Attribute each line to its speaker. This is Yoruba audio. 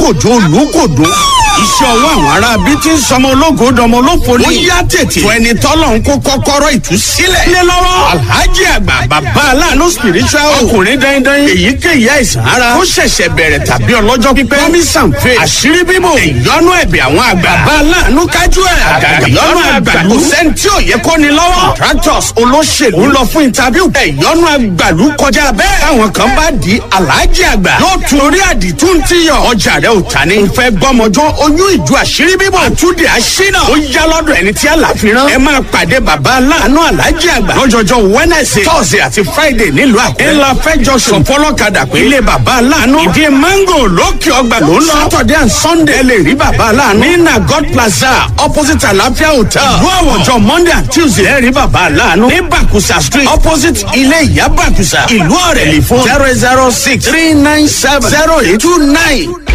Speaker 1: kòjó olùkòdó iṣẹ́ ọwọ́ àwọn ará bí tí ń sọmọ ológo dọmọ olófo ni. ó yá tètè. fún ẹni tọ́lọ̀ ń kó kọ́kọ́rọ́ ìtúsílẹ̀. lé lọ́wọ́. alhaji àgbà bàbá aláàánú spiritual. ọkùnrin dandan. èyíkéyìí àìsàn ara. ó ṣẹ̀ṣẹ̀ bẹ̀rẹ̀ tàbí ọlọ́jọ́ pípẹ́. promisan faith. àṣírí bíbò. ìyọnu ẹ̀bẹ̀ àwọn àgbà. bàbá aláàánú kájú ẹ̀. àgàgà ìyọnu àgbàlú. kò sẹ́ni tí ò yẹ kó ni lọ́wọ́. contractors olóṣèlú ń lọ fún interview. ìyọnu àgbàlú kọjá bẹ́ẹ̀. táwọn kan bá di alhaji àgbà. yóò tún orí àdìtú ti yọ. ọjà rẹ ò ta ni. n fẹ́ gbọ́mọjọ́ oyún ìjọ àṣírí bíbọ̀. àtúndì àṣínà. ó yá lọ́dọ̀ ẹni tí àlàfi rán. ẹ máa pàdé bàbá aláàánú alájí àgbà. lọ́jọ́jọ́ wednesday thursday àti friday nílùú àkúrẹ́. ńlá fẹjọ sùn fọlọ́kadà pé ilé bàbá aláàánú. ìdí mango lókè ọgbà ló ń lọ. saturday and sunday ẹ lè rí bàbá aláàánú. ní nagod plaza opposite àlàáfíà hotel. ìlú àwọ̀jọ monday and tuesday ẹ rí bàbá aláàánú. ní bakusa street opposite ilé ìyá bakusa. ìlú ọ̀rẹ́lì fún zero zero six three nine seven zero eight two nine.